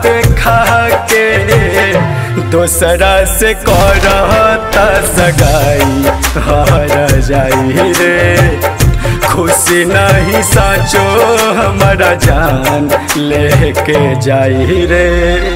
देखा के दोसरा से करता सगाई हर जाई रे खुशी नहीं साचो हमारा जान लेके जाई रे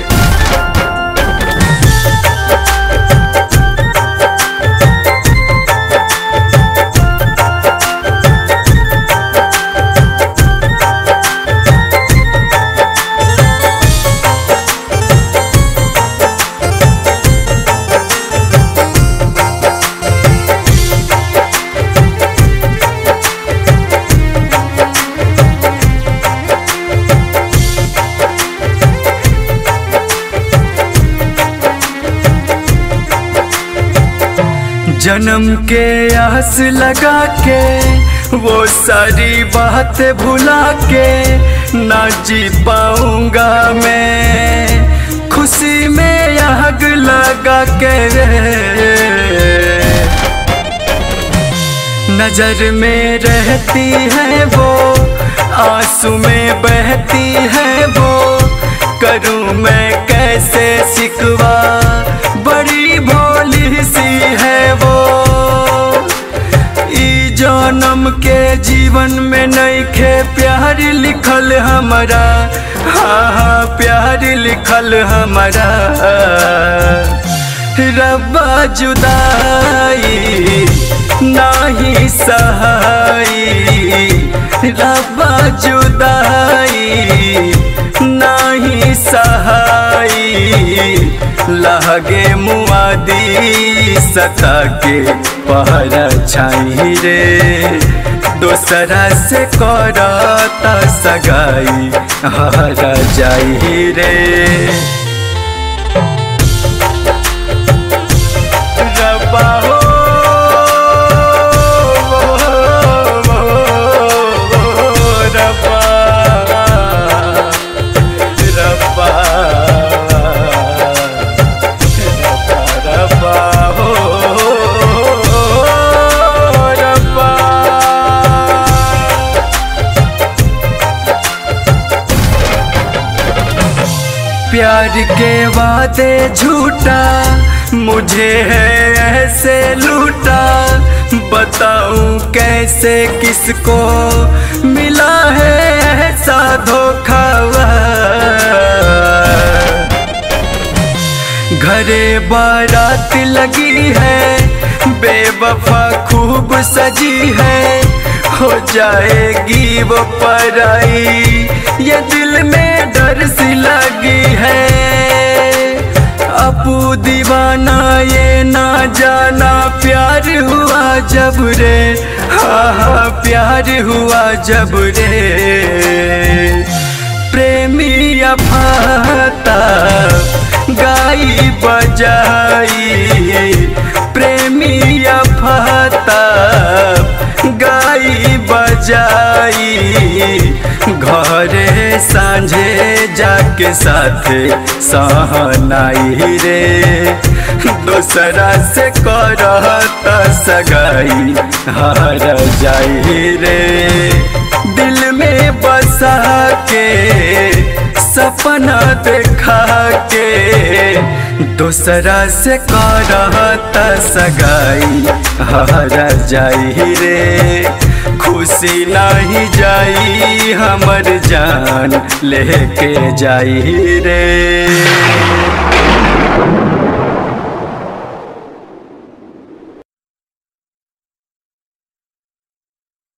जन्म के आस लगा के वो सारी बात भुला के ना जी पाऊंगा मैं खुशी में आग लगा के नजर में रहती है वो आंसू में बहती है वो करूं मैं कैसे सिकवा बड़ी भोली सी है वो ई जन्म के जीवन में नहीं खे प्यार लिखल हमारा हाँ हाँ प्यार लिखल हमारा रब्बा जुदाई नाही सहाई रब्बा जुदाई नाही सहाई लहगे मुआदी सता के पहरा छाई रे दोसरा से करता सगाई हरा जाई रे रब्बा हो रब्बा रब्बा रब्बा हो रब्बा प्यार के वादे झूठा मुझे है ऐसे लूटा बताऊं कैसे किसको मिला है ऐसा धोखा घरे बारात लगी है बेवफा खूब सजी है हो जाएगी वो पराई ये दिल में डर सी लगी है अपू दीवाना ये ना जाना प्यार हुआ जब रे हाँ हाँ प्यार हुआ जब रे प्रेमी अफाता गाई बजाई प्रेमी अफाता गाई बजाई घरे सांझे जाके साथे सहनाई रे दोसरा से करता सगाई हर जाई रे दिल में बसा के सपना देखा के दोसरा से करता सगाई हर जाई रे खुशी नहीं जाई हमर जान लेके जाई रे